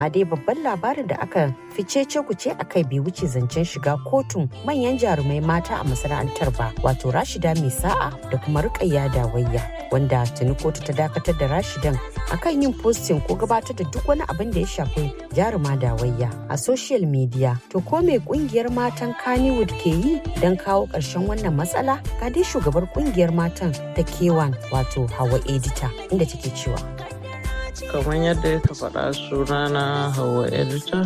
a dai babban labarin da aka fice kuce a kai bai wuce zancen shiga kotun manyan jarumai mata a masana'antar ba wato rashida mai sa'a da kuma rukayya dawayya wanda tuni kotu ta dakatar da rashidan akan yin postin ko gabatar da duk wani abin da ya shafi jaruma dawayya a social media to ko me kungiyar matan kannywood ke yi don kawo ƙarshen wannan matsala ga dai shugabar kungiyar matan ta kewan wato hawa edita inda take cewa kamar yadda ya faɗa sunana hawa edita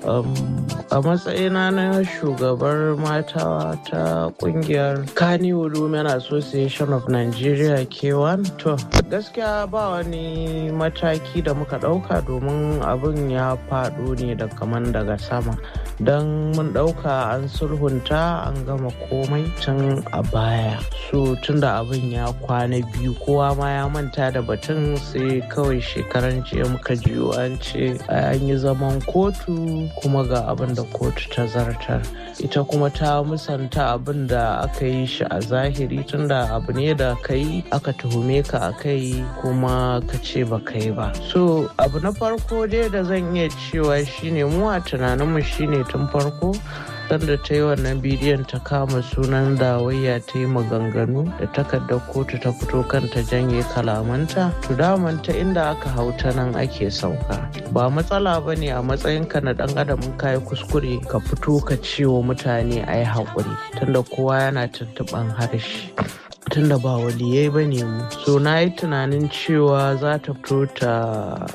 a matsayina na shugabar mata ta kungiyar Kannywood Women Association of Nigeria K1 to gaskiya ba wani mataki da muka ɗauka domin abin ya faɗo ne da kaman daga sama don mun ɗauka an sulhunta an gama komai tun a baya so tun da abin ya kwana biyu kowa ma ya manta da batun sai kawai shekaran jiya muka jiyo an ce an yi zaman kotu kuma ga abin da kotu ta zartar ita kuma ta musanta abin da aka yi shi a zahiri tunda abu ne da ka yi aka tuhume ka a kai kuma ka ce ba ka yi ba so abu na farko dai da zan iya cewa shine mu a tunaninmu shine tun farko sanda ta yi wannan bidiyon ta kama sunan dawayya ta yi maganganu da takardar kotu ta fito kanta janye kalamanta to damanta inda aka hau ta nan ake sauka ba matsala ba ne a matsayinka na dan adam in kayi kuskure ka fito ka ce wa mutane a yi haƙuri tunda kowa yana tuntuɓan harshe tunda ba waliyai ba ne mu so na yi tunanin cewa za ta fito ta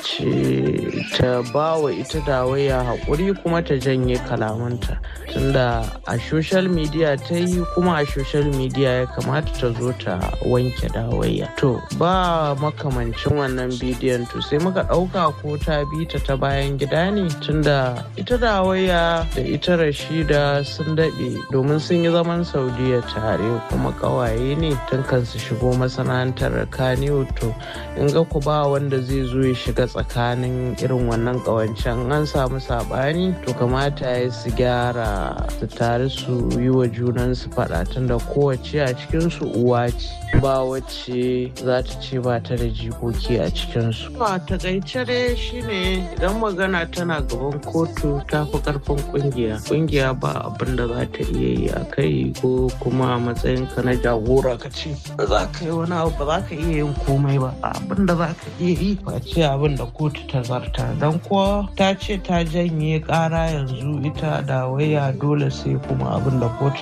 ce ta ba wa ita dawaya haƙuri kuma ta janye kalamanta tunda a social media ta yi kuma a social media ya kamata ta zo ta wanke dawaya to ba makamancin wannan bidiyon to sai muka ɗauka ko ta bi ta ta bayan gida ne tunda ita dawaya da ita rashida sun daɗe domin sun yi zaman saudiya tare kuma ƙawaye ne tun kan su shigo masana'antar kaniyo to in ga ku ba wanda zai zo ya shiga tsakanin irin wannan ƙawancen an samu saɓani to kamata ya su gyara su tare su yi wa junansu faɗa tunda kowace a cikinsu uwa ce ba wacce za ta ce ba ta da jikoki a cikinsu. a takaice dai shine idan magana tana gaban kotu ta fi karfin kungiya kungiya ba abin da za ta iya yi a kai ko kuma a matsayinka na jagora ka ce ba za ka yi wani abu ba za ka iya yin komai ba abin da za ka iya yi ba ce abin da kotu ta zarta don ko ta ce ta janye kara yanzu ita da waya dole sai kuma abin da kotu